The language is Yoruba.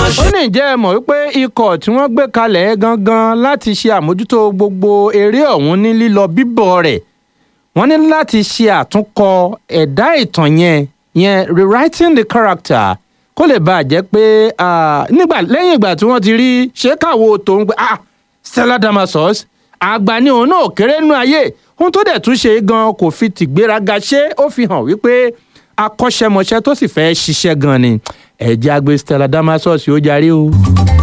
ó ní ìjẹ́ ẹ mọ̀ wípé ikọ̀ tí wọ́n gbé kalẹ̀ gangan láti ṣe àmójútó gbogbo eré ọ̀hún ní lílọ bíbọ̀ rẹ̀ wọ́n ní láti ṣe àtúnkọ ẹ̀dá ìtàn yẹn yẹn rewriting the character kó lè bàa jẹ́ pé nígbà lẹ́yìn ìgbà tí wọ́n ti rí ṣékàwó tòun pé ah Stella Damasus àgbà ni òun náà kéré nú ayé ohun tó dẹ̀ tún ṣe gan kò fi tìgbéraga ṣe ó fi hàn wípé akọ́ṣẹ́mọṣẹ́ tó sì fẹ́ ṣiṣẹ́ gan ni ẹ̀jẹ̀ àgbẹ̀ Stella Damasus yóò jarí o.